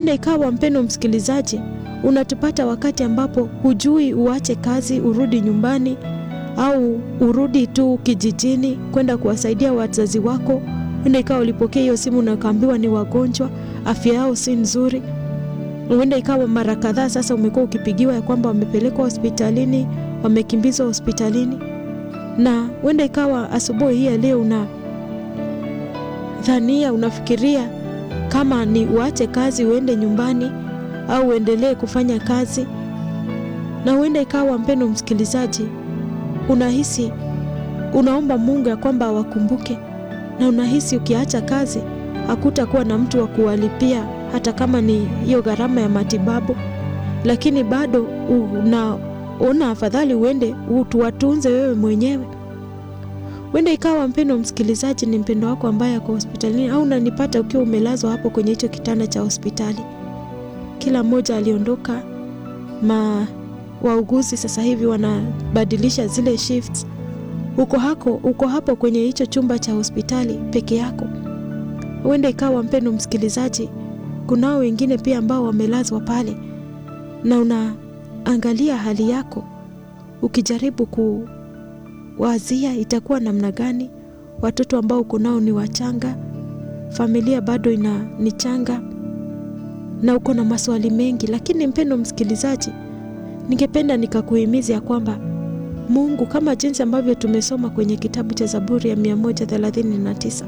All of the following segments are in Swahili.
Huenda ikawa mpendo msikilizaji, unatupata wakati ambapo hujui uache kazi urudi nyumbani au urudi tu kijijini kwenda kuwasaidia wazazi wako. Huenda ikawa ulipokea hiyo simu na ukaambiwa ni wagonjwa, afya yao si nzuri. Huenda ikawa mara kadhaa sasa umekuwa ukipigiwa ya kwamba wamepelekwa hospitalini, wamekimbizwa hospitalini, na huenda ikawa asubuhi hii ya leo una dhania, unafikiria kama ni uache kazi uende nyumbani au uendelee kufanya kazi, na huenda ikawa mpendo msikilizaji, unahisi unaomba Mungu ya kwamba awakumbuke, na unahisi ukiacha kazi hakutakuwa na mtu wa kuwalipia hata kama ni hiyo gharama ya matibabu, lakini bado unaona afadhali uende tuwatunze wewe mwenyewe. Huenda ikawa mpendo msikilizaji, ni mpendo wako ambaye ako hospitalini, au unanipata ukiwa umelazwa hapo kwenye hicho kitanda cha hospitali. Kila mmoja aliondoka, ma wauguzi sasa hivi wanabadilisha zile shifts. Uko hako, uko hapo kwenye hicho chumba cha hospitali peke yako. Huenda ikawa mpendo msikilizaji, kunao wengine pia ambao wamelazwa pale, na unaangalia hali yako ukijaribu kuwazia itakuwa namna gani. Watoto ambao uko nao ni wachanga, familia bado ina ni changa, na uko na maswali mengi. Lakini mpendo msikilizaji, ningependa nikakuhimiza ya kwamba Mungu kama jinsi ambavyo tumesoma kwenye kitabu cha Zaburi ya 139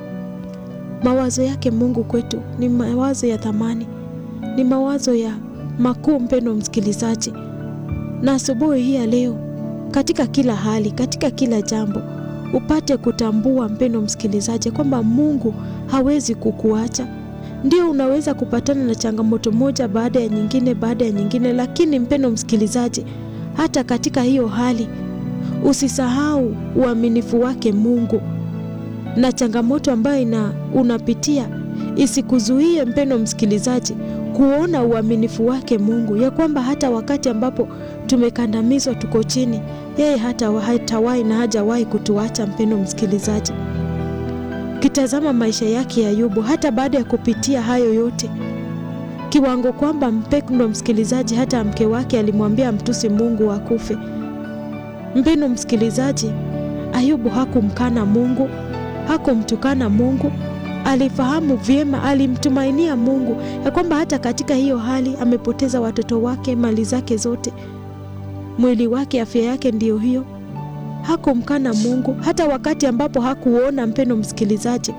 mawazo yake Mungu kwetu ni mawazo ya thamani, ni mawazo ya makuu, mpendo msikilizaji. Na asubuhi hii ya leo, katika kila hali, katika kila jambo, upate kutambua mpendo msikilizaji, kwamba Mungu hawezi kukuacha. Ndio unaweza kupatana na changamoto moja baada ya nyingine baada ya nyingine, lakini mpendo msikilizaji, hata katika hiyo hali usisahau uaminifu wake Mungu na changamoto ambayo ina unapitia isikuzuie mpendo msikilizaji kuona uaminifu wake Mungu, ya kwamba hata wakati ambapo tumekandamizwa, tuko chini, yeye hata hatawahi na hajawahi kutuacha. Mpendo msikilizaji, kitazama maisha yake ya Ayubu, hata baada ya kupitia hayo yote, kiwango kwamba mpendo msikilizaji, hata mke wake alimwambia mtusi Mungu akufe. Mpendo msikilizaji, Ayubu hakumkana Mungu hakumtukana Mungu, alifahamu vyema, alimtumainia Mungu ya kwamba hata katika hiyo hali amepoteza watoto wake, mali zake zote, mwili wake, afya yake ndiyo hiyo. Hakumkana Mungu hata wakati ambapo hakuona, mpendo msikilizaji,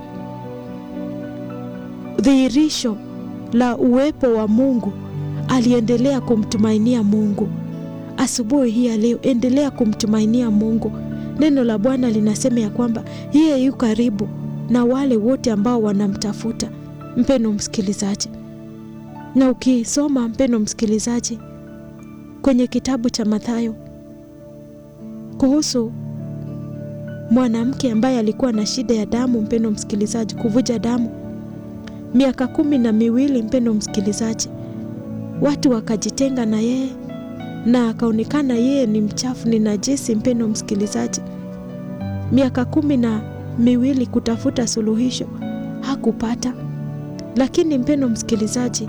dhihirisho la uwepo wa Mungu, aliendelea kumtumainia Mungu. Asubuhi hii ya leo, endelea kumtumainia Mungu. Neno la Bwana linasema ya kwamba yeye yu karibu na wale wote ambao wanamtafuta, mpendo msikilizaji. Na ukisoma mpendo msikilizaji, kwenye kitabu cha Mathayo kuhusu mwanamke ambaye alikuwa na shida ya damu, mpendo msikilizaji, kuvuja damu miaka kumi na miwili, mpendo msikilizaji, watu wakajitenga na yeye na akaonekana yeye ni mchafu, ni najisi. Mpendo msikilizaji, miaka kumi na miwili kutafuta suluhisho hakupata, lakini mpendo msikilizaji,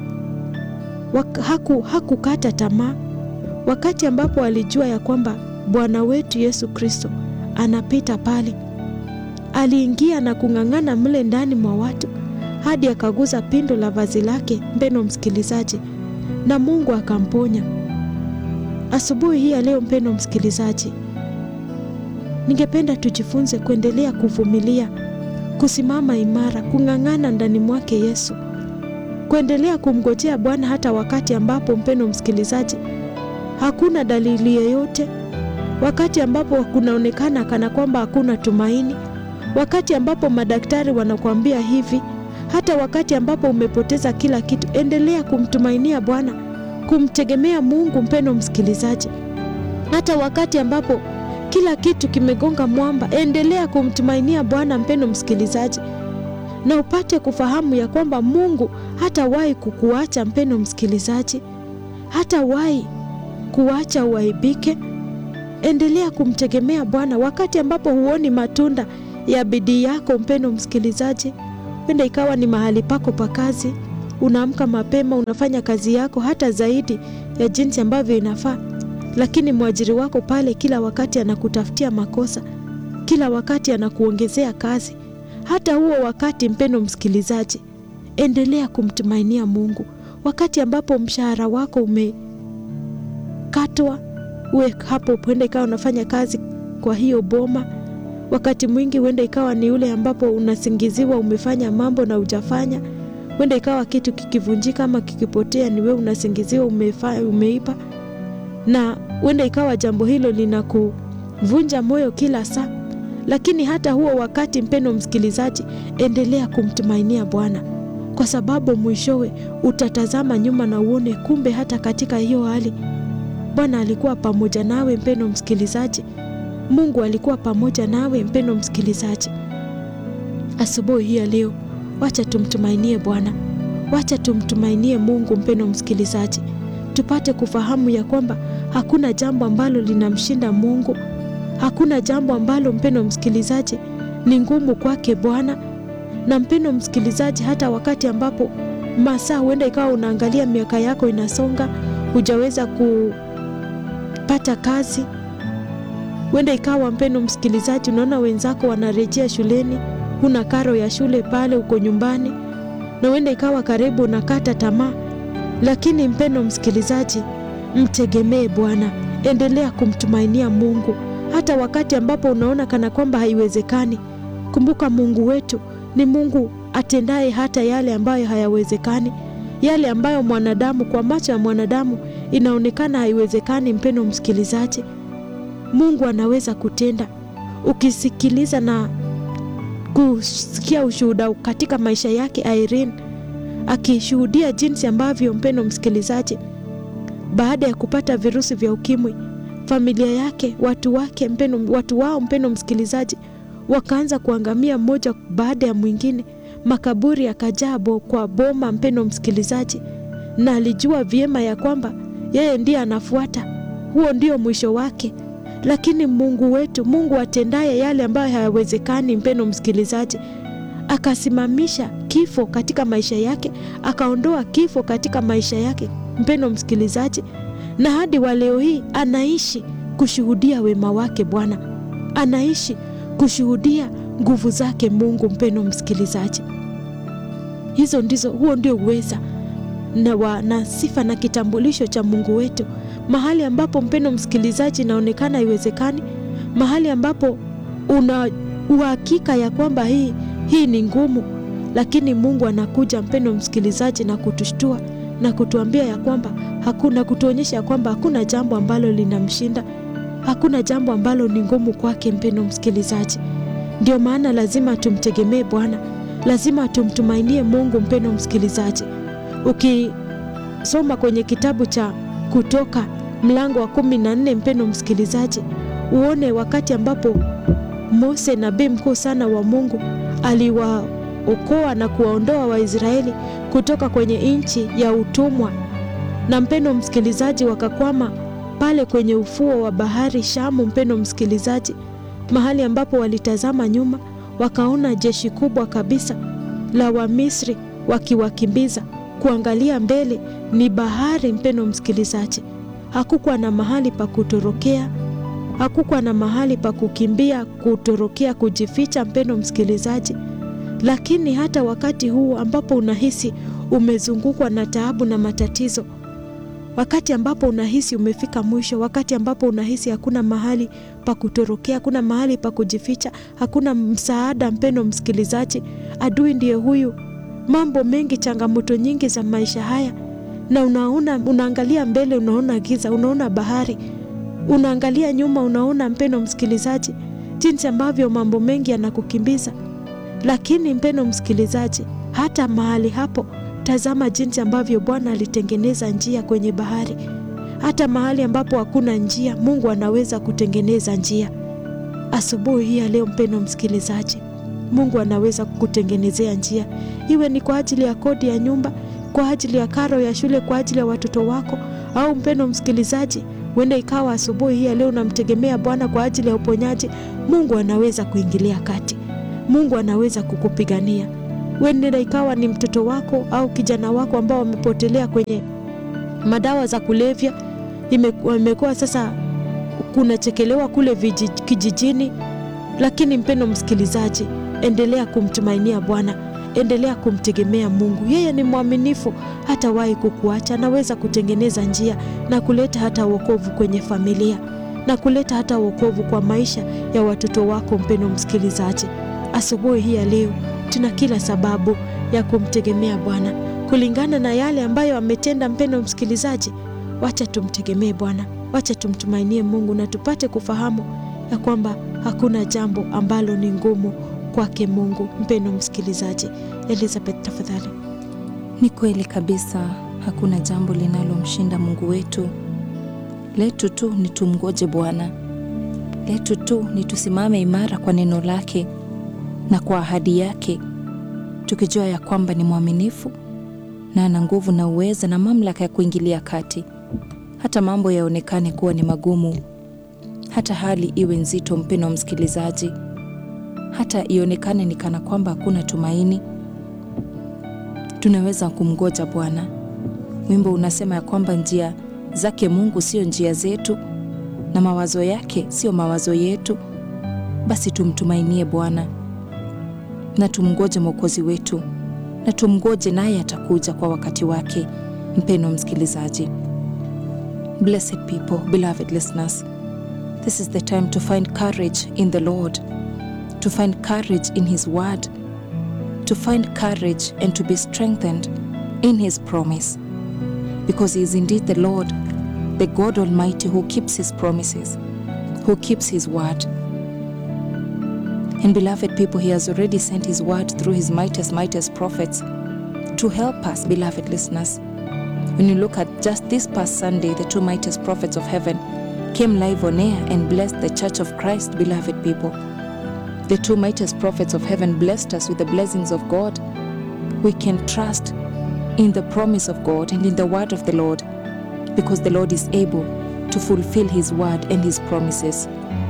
haku hakukata tamaa. Wakati ambapo alijua ya kwamba Bwana wetu Yesu Kristo anapita pale, aliingia na kung'ang'ana mle ndani mwa watu hadi akaguza pindo la vazi lake, mpendo msikilizaji, na Mungu akamponya. Asubuhi hii ya leo, mpendo msikilizaji, ningependa tujifunze kuendelea kuvumilia, kusimama imara, kung'ang'ana ndani mwake Yesu, kuendelea kumgojea Bwana hata wakati ambapo, mpendo msikilizaji, hakuna dalili yoyote, wakati ambapo kunaonekana kana kwamba hakuna tumaini, wakati ambapo madaktari wanakuambia hivi, hata wakati ambapo umepoteza kila kitu, endelea kumtumainia Bwana kumtegemea Mungu. Mpendo msikilizaji, hata wakati ambapo kila kitu kimegonga mwamba, endelea kumtumainia Bwana. Mpendo msikilizaji, na upate kufahamu ya kwamba Mungu hatawahi kukuacha. Mpendo msikilizaji, hatawahi kuacha uaibike. Endelea kumtegemea Bwana wakati ambapo huoni matunda ya bidii yako. Mpendo msikilizaji, wenda ikawa ni mahali pako pa kazi unaamka mapema, unafanya kazi yako hata zaidi ya jinsi ambavyo inafaa, lakini mwajiri wako pale kila wakati anakutafutia makosa, kila wakati anakuongezea kazi. Hata huo wakati, mpendo msikilizaji, endelea kumtumainia Mungu. Wakati ambapo mshahara wako umekatwa, uwe hapo, huenda ikawa unafanya kazi kwa hiyo boma. Wakati mwingi huenda ikawa ni ule ambapo unasingiziwa umefanya mambo na hujafanya. Huenda ikawa kitu kikivunjika ama kikipotea, ni wewe unasingiziwa umefa, umeipa, na huenda ikawa jambo hilo linakuvunja moyo kila saa. Lakini hata huo wakati, mpendo msikilizaji, endelea kumtumainia Bwana kwa sababu mwishowe utatazama nyuma na uone kumbe hata katika hiyo hali Bwana alikuwa pamoja nawe. Mpendo msikilizaji, Mungu alikuwa pamoja nawe. Mpendo msikilizaji, asubuhi hii ya leo, wacha tumtumainie Bwana, wacha tumtumainie Mungu. Mpendo msikilizaji, tupate kufahamu ya kwamba hakuna jambo ambalo linamshinda Mungu, hakuna jambo ambalo mpendo msikilizaji ni ngumu kwake Bwana na mpendo msikilizaji, hata wakati ambapo masaa huenda ikawa unaangalia miaka yako inasonga, hujaweza kupata kazi, huenda ikawa mpendo msikilizaji, unaona wenzako wanarejea shuleni, huna karo ya shule pale, uko nyumbani, na huenda ikawa karibu unakata tamaa, lakini mpendo msikilizaji, mtegemee Bwana, endelea kumtumainia Mungu hata wakati ambapo unaona kana kwamba haiwezekani. Kumbuka Mungu wetu ni Mungu atendaye hata yale ambayo hayawezekani, yale ambayo mwanadamu, kwa macho ya mwanadamu inaonekana haiwezekani. Mpendo msikilizaji, Mungu anaweza kutenda. Ukisikiliza na kusikia ushuhuda katika maisha yake Irene, akishuhudia jinsi ambavyo, mpendo msikilizaji, baada ya kupata virusi vya ukimwi, familia yake, watu wake, mpendo, watu wao, mpendo msikilizaji wakaanza kuangamia mmoja baada ya mwingine, makaburi yakajaa bo kwa boma, mpendo msikilizaji, na alijua vyema ya kwamba yeye ndiye anafuata, huo ndio mwisho wake. Lakini Mungu wetu, Mungu atendaye yale ambayo hayawezekani, mpendo msikilizaji, akasimamisha kifo katika maisha yake, akaondoa kifo katika maisha yake, mpendo msikilizaji, na hadi wa leo hii anaishi kushuhudia wema wake Bwana, anaishi kushuhudia nguvu zake Mungu. Mpendo msikilizaji, hizo ndizo, huo ndio uweza na, wa, na sifa na kitambulisho cha Mungu wetu. Mahali ambapo mpendo msikilizaji, inaonekana haiwezekani, mahali ambapo una uhakika ya kwamba hii, hii ni ngumu, lakini Mungu anakuja mpendo msikilizaji, na kutushtua na kutuambia ya kwamba hakuna, kutuonyesha ya kwamba hakuna jambo ambalo linamshinda hakuna jambo ambalo ni ngumu kwake. Mpendo msikilizaji, ndio maana lazima tumtegemee Bwana, lazima tumtumainie Mungu. Mpendo msikilizaji, ukisoma kwenye kitabu cha Kutoka mlango wa kumi na nne mpendo msikilizaji, uone wakati ambapo Mose nabii mkuu sana wa Mungu aliwaokoa na kuwaondoa Waisraeli kutoka kwenye nchi ya utumwa, na mpendo msikilizaji, wakakwama pale kwenye ufuo wa bahari Shamu, mpendo msikilizaji, mahali ambapo walitazama nyuma wakaona jeshi kubwa kabisa la Wamisri wakiwakimbiza. Kuangalia mbele ni bahari, mpendo msikilizaji, hakukuwa na mahali pa kutorokea, hakukuwa na mahali pa kukimbia, kutorokea, kujificha, mpendo msikilizaji. Lakini hata wakati huu ambapo unahisi umezungukwa na taabu na matatizo wakati ambapo unahisi umefika mwisho, wakati ambapo unahisi hakuna mahali pa kutorokea, hakuna mahali pa kujificha, hakuna msaada, mpendo msikilizaji, adui ndiye huyu, mambo mengi, changamoto nyingi za maisha haya, na unaona, unaangalia mbele, unaona giza, unaona bahari, unaangalia nyuma, unaona mpendo msikilizaji, jinsi ambavyo mambo mengi yanakukimbiza. Lakini mpendo msikilizaji, hata mahali hapo Tazama jinsi ambavyo Bwana alitengeneza njia kwenye bahari. Hata mahali ambapo hakuna njia, Mungu anaweza kutengeneza njia. Asubuhi hii ya leo, mpendo msikilizaji, Mungu anaweza kukutengenezea njia, iwe ni kwa ajili ya kodi ya nyumba, kwa ajili ya karo ya shule, kwa ajili ya watoto wako, au mpendo msikilizaji, huenda ikawa asubuhi hii ya leo unamtegemea Bwana kwa ajili ya uponyaji. Mungu anaweza kuingilia kati, Mungu anaweza kukupigania Huenda ikawa ni mtoto wako au kijana wako ambao wamepotelea kwenye madawa za kulevya, imekuwa sasa kunachekelewa kule vijij, kijijini. Lakini mpendo msikilizaji, endelea kumtumainia Bwana, endelea kumtegemea Mungu. Yeye ni mwaminifu, hatawahi kukuacha. Anaweza kutengeneza njia na kuleta hata wokovu kwenye familia na kuleta hata wokovu kwa maisha ya watoto wako. Mpendo msikilizaji, asubuhi hii ya leo tuna kila sababu ya kumtegemea Bwana kulingana na yale ambayo ametenda. Mpendo msikilizaji, wacha tumtegemee Bwana, wacha tumtumainie Mungu na tupate kufahamu ya kwamba hakuna jambo ambalo ni ngumu kwake Mungu. Mpendo msikilizaji, Elizabeth tafadhali. Ni kweli kabisa, hakuna jambo linalomshinda Mungu wetu. Letu tu ni tumgoje Bwana, letu tu ni tusimame imara kwa neno lake na kwa ahadi yake, tukijua ya kwamba ni mwaminifu na ana nguvu na uweza na mamlaka ya kuingilia kati, hata mambo yaonekane kuwa ni magumu, hata hali iwe nzito. Mpendo msikilizaji, hata ionekane ni kana kwamba hakuna tumaini, tunaweza kumgoja Bwana. Wimbo unasema ya kwamba njia zake Mungu sio njia zetu na mawazo yake sio mawazo yetu. Basi tumtumainie Bwana na tumngoje Mwokozi wetu na tumngoje, naye atakuja kwa wakati wake. Mpendo msikilizaji, blessed people, beloved listeners, this is the time to find courage in the Lord, to find courage in his word, to find courage and to be strengthened in his promise because he is indeed the Lord, the God Almighty who keeps his promises, who keeps his word. And beloved people, he has already sent his word through his mightiest, mightiest prophets to help us, beloved listeners. When you look at just this past Sunday, the two mightiest prophets of heaven came live on air and blessed the church of Christ, beloved people. The two mightiest prophets of heaven blessed us with the blessings of God. We can trust in the promise of God and in the word of the Lord because the Lord is able to fulfill his word and his promises.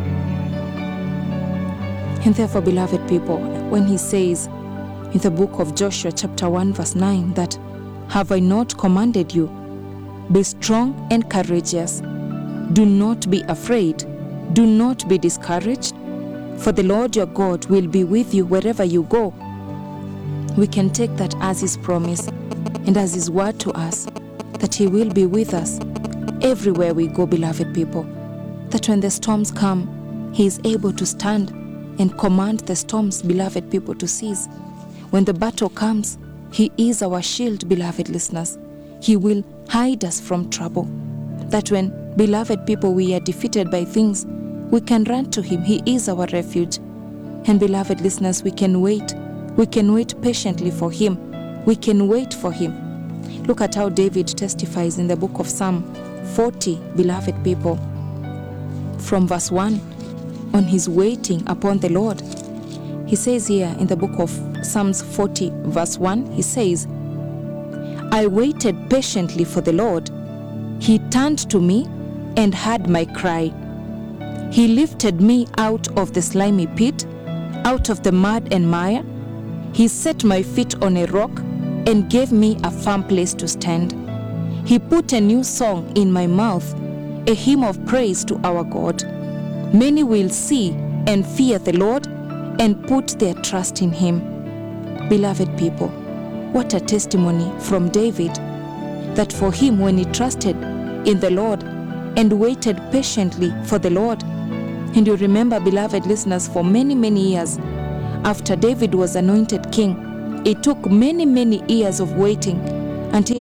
And therefore, beloved people, when he says in the book of Joshua, chapter 1, verse 9, that have I not commanded you? Be strong and courageous. Do not be afraid. Do not be discouraged, for the Lord your God will be with you wherever you go. We can take that as his promise and as his word to us that he will be with us everywhere we go, beloved people. That when the storms come, he is able to stand and command the storms, beloved people, to cease. When the battle comes, he is our shield, beloved listeners. He will hide us from trouble. That when, beloved people, we are defeated by things, we can run to him. He is our refuge. And, beloved listeners, we can wait. We can wait patiently for him. We can wait for him. Look at how David testifies in the book of Psalm 40, beloved people, from verse 1 on his waiting upon the Lord. He says here in the book of Psalms 40, verse 1, he says, I waited patiently for the Lord. He turned to me and heard my cry. He lifted me out of the slimy pit, out of the mud and mire. He set my feet on a rock and gave me a firm place to stand. He put a new song in my mouth, a hymn of praise to our God. Many will see and fear the Lord and put their trust in him. Beloved people, what a testimony from David that for him, when he trusted in the Lord and waited patiently for the Lord, and you remember, beloved listeners, for many, many years after David was anointed king, it took many, many years of waiting until